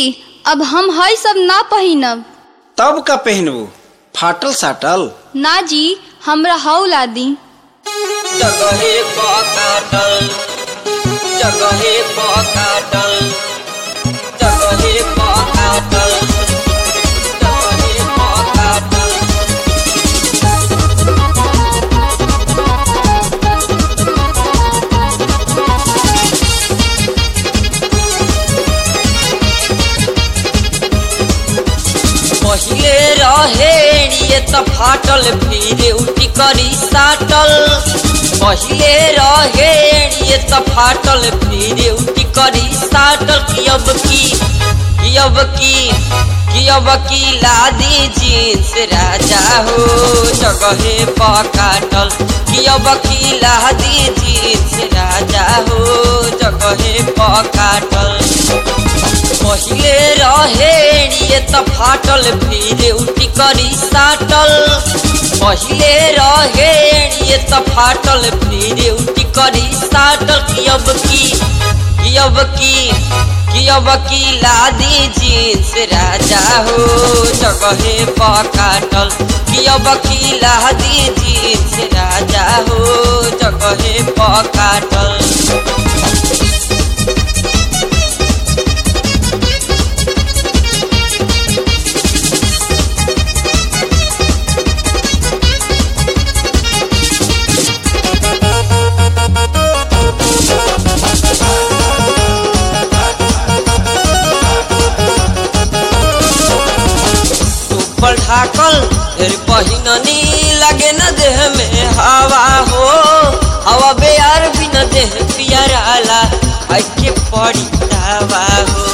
अब हम हई सब ना पहिनब तब का पहनबू फाटल साटल ना जी हमरा हऊ ला दी जगहे पकाटल जगहे पकाटल जगहे पकाटल जगहे पकाटल पहिले रहे ये त फाटल फिर उठी करी साटल पहिले रहे ये त फाटल फिर उठी करी साटल कि अब की कि अब की कि अब की लादी जींस राजा हो जगहे पकाटल कि अब की लादी जींस राजा हो जगहे पकाटल पहिले रहे ये त फाटल फिर उठी करी साटल पहिले रहे ये त फाटल फिर उठी करी साटल कि अब की कि अब की कि अब की लादी जींस राजा हो जगहे पकाटल कि अब की लादी जींस राजा हो जगहे पकाटल ऊपर ढाकल फिर पहिननी लगे न देह में हवा हो हवा बेयार भी न देह पियराला के पड़ी दावा हो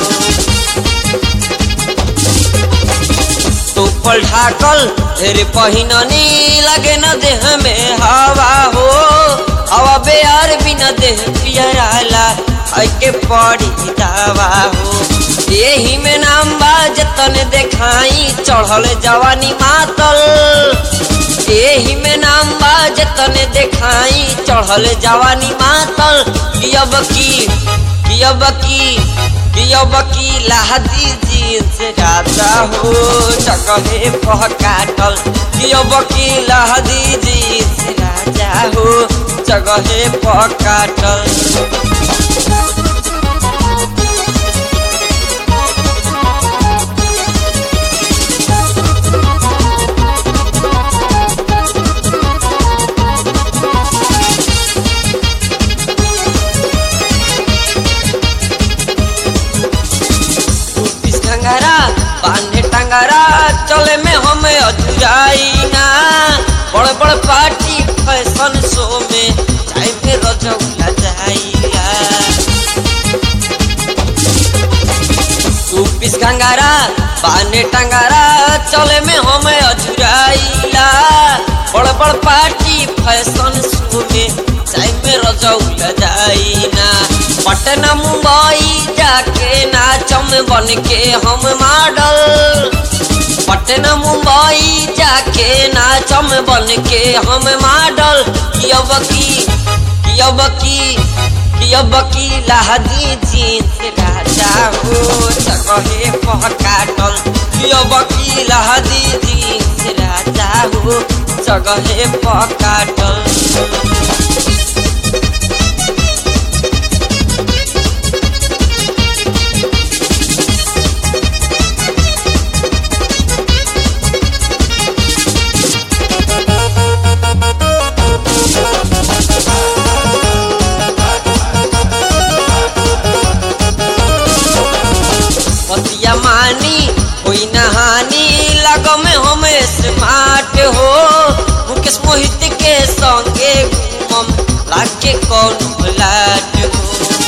ऊपर ढाकल फिर पहिननी लगे न देह में हवा हो हवा बेयार भी न देह पियराला के पड़ी दावा हो यही में नाम बा जतन देखाई चढ़ल जवानी मातल यही में नाम बा जतन देखाई चढ़ल जवानी मातल कि अब की कि अब की कि अब की लादी जींस राजा हो जगहे पकाटल कि अब की लादी जींस राजा हो जगहे पकाटल बीस टंगारा बान्हे टंगारा चले में हम अधुराई ना बड़ बड़ पार्टी फैशन शो में टाइम में रजौला जाइया चौबीस गंगारा बान्हे टंगारा चले में हम अधुराइला बड़ बड़ पार्टी फैशन शो में टाइम में रजौला जाइना पटना मुंबई जाके नाचम बन के हम मॉडल पटना मुंबई जाके नाचम बन के हम मॉडल कि अब की कि अब की कि अब की लादी जींस राजा हो जगहे पकाटल कि अब की लादी जींस राजा हो जगहे पकाटल पतिया मानी कोई नहानी लगो में हम स्मार्ट हो मुकेश मोहित के संगे घूमम लागे कौन लाट हो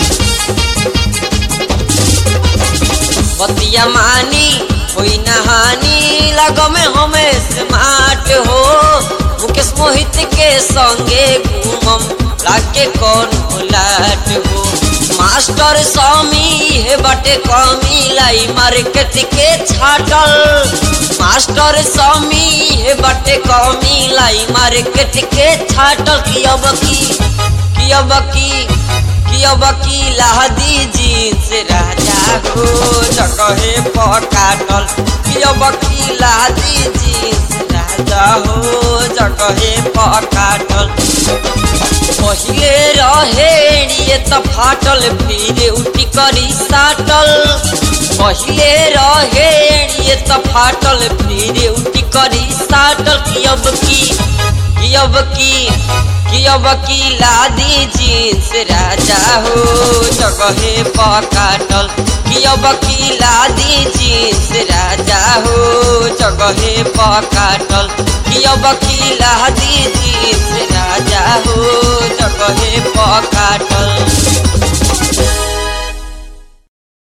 पतिया मानी कोई नहानी लगो में हम स्मार्ट हो मुकेश मोहित के संगे घूमम लागे कौन लाट हो मास्टर स्वामी हे बटे कमी लाई मार्केट के छाटल मास्टर स्वामी हे बटे कमी लाई मार्केट के छाटल की अब की की अब की कि अब की लादी जींस राजा हो जगहे पकाटल कि अब की लादी जींस राजा हो जगहे पकाटल पहिले रहेणिए त फाटल फिर उठी करी साटल पहिले रहेणिए त फाटल फिर उठी करी साटल कि अब की कि अब की कि अब की लादी जींस राजा हो जगहे पकाटल कि अब की लादी जींस राजा हो जगहे पकाटल कि अब की लादी जींस राजा हो जगहे पकाटल